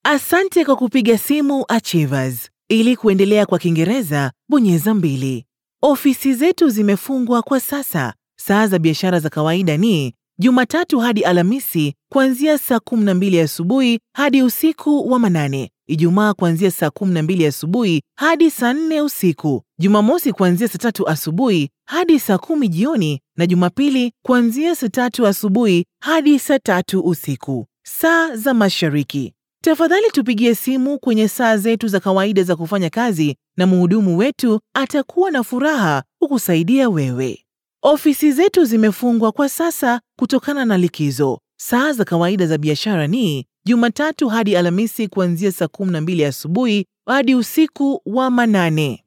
Asante kwa kupiga simu Achievers. Ili kuendelea kwa Kiingereza, bonyeza mbili. Ofisi zetu zimefungwa kwa sasa. Saa za biashara za kawaida ni Jumatatu hadi Alhamisi kuanzia saa 12 asubuhi hadi usiku wa manane. Ijumaa kuanzia saa 12 asubuhi hadi saa 4 usiku. Jumamosi kuanzia saa tatu asubuhi hadi saa kumi jioni na Jumapili kuanzia saa tatu asubuhi hadi saa tatu usiku. Saa za Mashariki. Tafadhali tupigie simu kwenye saa zetu za kawaida za kufanya kazi na mhudumu wetu atakuwa na furaha kukusaidia wewe. Ofisi zetu zimefungwa kwa sasa kutokana na likizo. Saa za kawaida za biashara ni Jumatatu hadi Alhamisi kuanzia saa 12 asubuhi hadi usiku wa manane.